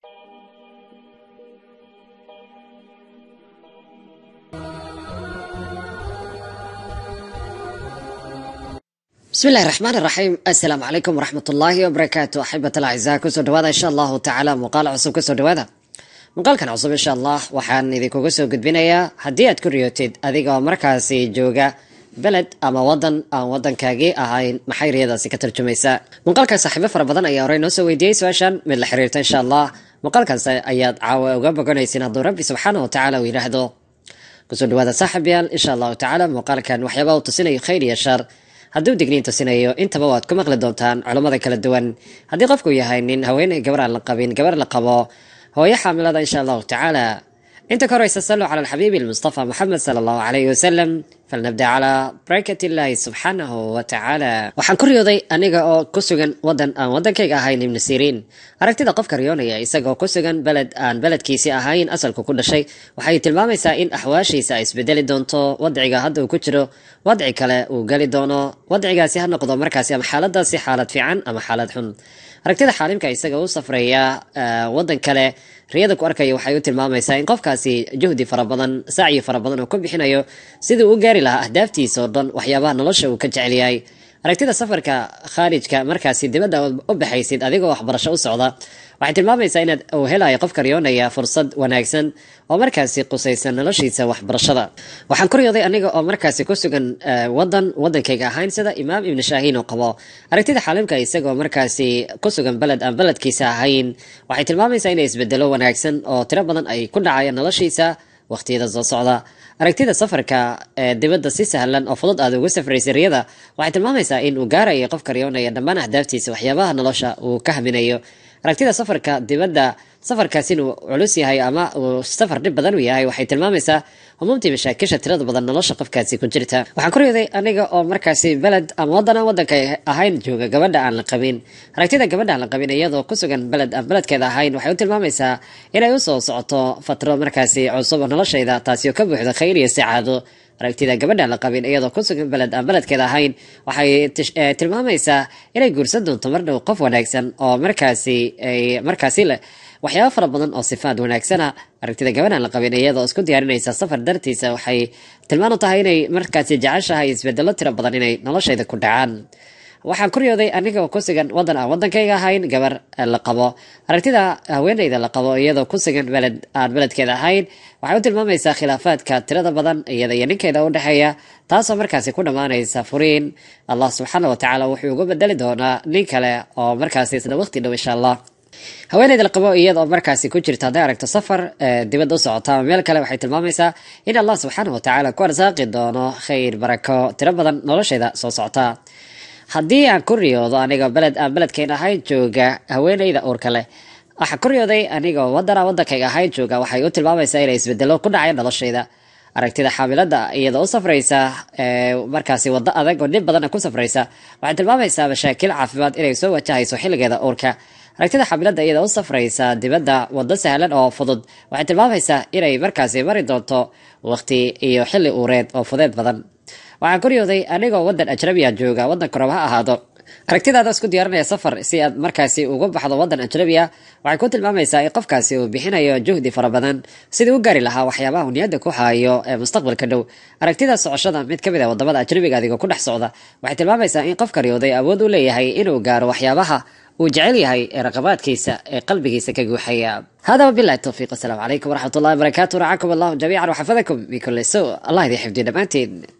bismi illahi raxmaan iraxiim assalaamu calaykum waraxmat ullaahi wabarakaatu axibata alacizaa kusoo dhawaada insha allahu tacaala muuqaal cusub kusoo dhawaada muuqaalkan cusub insha allah waxaan idinkuga soo gudbinayaa haddii aad ku riyootid adigoo markaasi jooga beled ama wadan aan wadankaagii ahayn maxay riyadaasi ka tarjumaysaa muuqaalkan saaxiibo fara badan ayaa horey noo soo weydiiyey su-aashan mid la xiriirta insha allah muuqaalkaas ayaad caawa uga boganaysin hadduu rabbi subxaana wa tacaala uu yidhaahdo kusoo dhawaada saaxib yaal insha allahu tacaala muuqaalkan waxyaaba uu tusinayo khayr iyo shar hadduu digniin tusinayo intaba waad ku maqli doontaan culummada kala duwan haddii qofku yahay nin haweeney gabar aan la qabin gabar la qabo hooyo xaamilada insha allahu tacaala inta ka horeysa saluu cala alxabiibi almustafa moxamed sala allahu calayhi wasalam falnabda calaa barakat illaahi subxaanahu wa tacaala waxaan ku riyooday aniga oo ku sugan wadan aan wadankayga ahayn ibnu siriin aragtida qofka riyoonaya isagoo ku sugan beled aan beledkiisii ahayn asalku ku dhashay waxay tilmaamaysaa in axwaashiisa ay isbedeli doonto wadciga hadda uu ku jiro wadci kale uu geli doono wadcigaasi ha noqdo markaasi ama xaaladaasi xaalad fiican ama xaalad xun aragtida xaalimka isaga u safraya wadan kale riyada ku arkaya waxay u tilmaamaysaa in qofkaasi juhdi fara badan sacyi fara badan oo ku bixinayo sidii u gaari lahaa ahdaaftiisa oo dhan waxyaabaha nolosha uu ka jecel yahay aragtida safarka khaarijka markaasi dibadda u baxaysid adigoo waxbarasho u socda waxay tilmaamaysaa inaad uu helayo qofka riyoonaya fursad wanaagsan oo markaasi qusaysan noloshiisa waxbarashada waxaan ku riyooday aniga oo markaasi ku sugan wadan wadankayga ahayn sida imaam ibnu shaahiin oo qabo aragtida xaalimka isagoo markaasi ku sugan beled aan beledkiisa ahayn waxay tilmaamaysaa inay isbedelo wanaagsan oo tiro badan ay ku dhacayaan noloshiisa waqtiyada soo socda aragtida safarka ee dibadda si sahlan oo fudud aad ugu safraysay riyada waxay tilmaamaysaa in uu gaarayo qofka riyoonaya dhammaan ahdaaftiisa waxyaabaha nolosha uu ka haminayo aragtida safarka dibadda safarkaas inuu culus yahay ama uu safar dhib badan u yahay waxay tilmaamaysaa humuumtii mashaakisha tirada badan nolosha qofkaasi ku jirta waxaan ku riyooday aniga oo markaasi beled ama wadan aan wadanka ahayn jooga gabadha aan la qabin aragtida gabadha aan la qabin iyadoo ku sugan beled aan beledkeeda ahayn waxay u tilmaamaysaa inay usoo socoto fatro markaasi cusub oo noloshayda taasi oo ka buuxda khayr iyo sacaado aragtida gabadha la qabin iyadoo ku sugan beled aan beledkeeda ahayn waxay tilmaamaysaa inay guursan doonto mar dhow qof wanaagsan oo markaasi ay markaasi leh waxyaaba fara badan oo sifaad wanaagsana aragtida gabadhan la qabin iyadoo isku diyaarinaysa safar dartiisa waxay tilmaan u tahay inay markaasi jeceshahay isbedelo tiro badan inay noloshayda ku dhacaan waxaan ku riyooday aniga oo ku sugan wadan aan wadankayga ahayn gabar la qabo aragtida haweeneyda la qabo iyadoo ku sugan beled aan beledkeeda ahayn waxay u tilmaamaysaa khilaafaadka tirada badan iyada iyo ninkeeda u dhexeeya taasoo markaasi ku dhammaanaysa furiin allah subxaana wa tacaala wuxuu uga bedeli doonaa nin kale oo markaasi isla waqti dhow insha allah haweeneyda la qabo iyadoo markaasi ku jirta hadday aragto safar dibadda u socota ama meel kale waxay tilmaamaysaa in allah subxaana wa tacaala ku arsaaqi doono khayr barako tiro badan nolosheeda soo socota haddii aan ku riyoodo anigoo beled aan beledkayn ahayn jooga haweeneyda uurka leh waxaan ku riyooday anigoo wadana wadankayga ahayn jooga waxay u tilmaamaysaa inay isbedelo ku dhacay noloshayda aragtida xaamilada iyadoo u safraysa markaasi wado adag oo dhib badanna ku safraysa waxay tilmaamaysaa mashaakil caafimaad inay soo wajahayso xilligeeda uurka aragtida xaamilada iyadoo u safraysa dibadda wado sahlan oo fudud waxay tilmaamaysaa inay markaasi mari doonto waqti iyo xilli uureed oo fudeed badan waxaan ku riyooday anigoo wadan ajnabiya jooga wadanka rab ha ahaado aragtidaada isku diyaarinaya safar si aad markaasi uga baxdo wadan ajnabiya waxay ku tilmaamaysaa in qofkaasi uu bixinayo juhdi fara badan sidii u gaari lahaa waxyaabaha uu niyadda ku hayo ee mustaqbalka dhow aragtida socoshada mid ka mid a wadamada ajnabiga adigoo ku dhex socda waxay tilmaamaysaa in qofka riyooday awood u leeyahay inuu gaaro waxyaabaha uu jecel yahay ee raqabaadkiisa ee qalbigiisa ka guuxaya hada wabilahi towfiiq wasalaamu calaykum waraxmat ullahi wabarakaatu racakum allahu jamiican waxafadakum bikuli su allah idin xifdiyo dhammaanteen